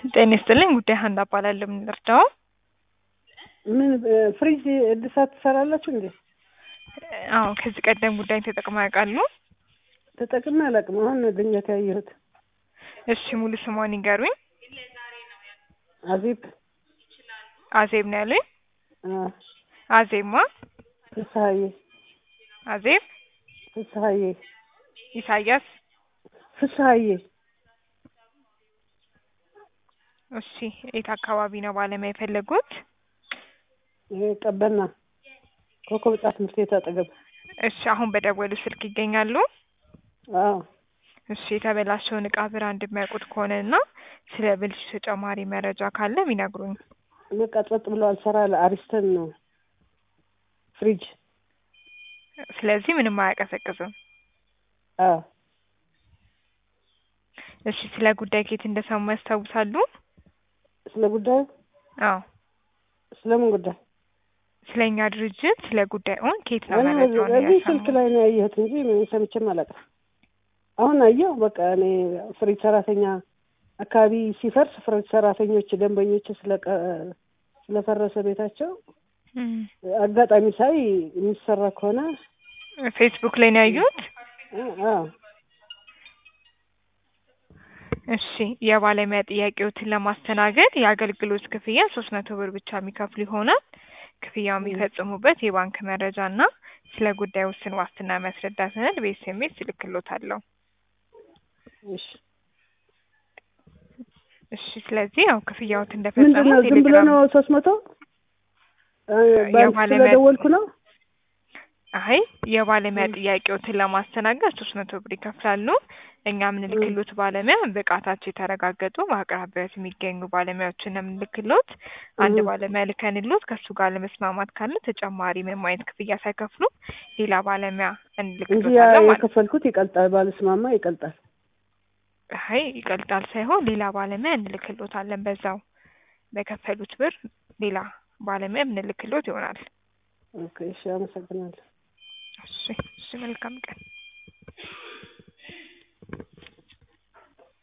ጤና ይስጥልኝ ጉዳይ ሀና እባላለሁ። ምን ልርዳው? ምን ፍሪጅ እድሳት ትሰራላችሁ እንዴ? አዎ ከዚህ ቀደም ጉዳይ ተጠቅመው ያውቃሉ? ተጠቅሜ አላውቅም። አሁን ነው ድንገት ያየሁት። እሺ ሙሉ ስሟን ይንገሩኝ። አዜብ አዜብ ነው ያሉኝ? አ፣ አዜብ ማ? ፍስሀዬ አዜብ ፍስሀዬ ኢሳያስ። ፍስሀዬ እሺ የት አካባቢ ነው ባለሙያ የፈለጉት? ይሄ ቀበና ኮከብ ጫፍ ትምህርት ቤት አጠገብ። እሺ አሁን በደወሉ ስልክ ይገኛሉ? አዎ እሺ የተበላሸውን እቃ ብራንድ የሚያውቁት ከሆነ እና ስለ ብልሹ ተጨማሪ መረጃ ካለ ቢነግሩኝ። በቃ ጸጥ ብሎ አልሰራ አሪስተን ነው ፍሪጅ። ስለዚህ ምንም አያቀዘቅዝም። አዎ እሺ ስለ ጉዳይ ከየት እንደሰሙ ያስታውሳሉ? ስለ ጉዳዩ አዎ ስለምን ጉዳይ? ስለ እኛ ድርጅት ስለ ጉዳዩን ከየት ነው እኔ መረጃውን እዚህ ስልክ ያሰሙ? ላይ ነው ያየሁት እንጂ ምን ሰምቼም አላውቅም። አሁን አየሁ። በቃ እኔ ፍሪጅ ሰራተኛ አካባቢ ሲፈርስ ፍሪጅ ሰራተኞች ደንበኞች ስለቀ ስለፈረሰ ቤታቸው እም፣ አጋጣሚ ሳይ የሚሰራ ከሆነ ፌስቡክ ላይ ነው ያዩት? አ- አዎ እሺ የባለሙያ ጥያቄዎትን ለማስተናገድ የአገልግሎት ክፍያ ሶስት መቶ ብር ብቻ የሚከፍሉ ይሆናል። ክፍያው የሚፈጽሙበት የባንክ መረጃ እና ስለ ጉዳዩ ውስን ዋስትና የሚያስረዳ ሰነድ በኤስኤምኤስ እልክልዎታለሁ። እሺ እሺ ስለዚህ ያው ክፍያዎት ምንድን እንደፈጸሙ ነው ዝም ብሎ ቴሌግራም ነው ሶስት መቶ ባንክ የባለሙያ- ስለደወልኩ ነው አይ የባለሙያ ም። ጥያቄዎትን ለማስተናገድ ሶስት መቶ ብር ይከፍላሉ። እኛ የምንልክሎት ባለሙያ ብቃታቸው የተረጋገጡ በአቅራቢያት የሚገኙ ባለሙያዎችን ነው የምንልክሎት። አንድ ም። ባለሙያ ልከንሎት ከእሱ ጋር ለመስማማት ካለ ተጨማሪ ምንም አይነት ክፍያ ሳይከፍሉ ሌላ ባለሙያ እንጂ ያ እንልክሎታለን ማለት ነው። የከፈልኩት ይቀልጣል፣ ባልስማማ ይቀልጣል። አይ ይቀልጣል ሳይሆን ሌላ ባለሙያ እንልክሎታለን። በዛው በከፈሉት ብር ሌላ ባለሙያ የምንልክሎት ይሆናል። ኦኬ እሺ፣ አመሰግናለሁ። እሺ እሺ መልካም ቀን።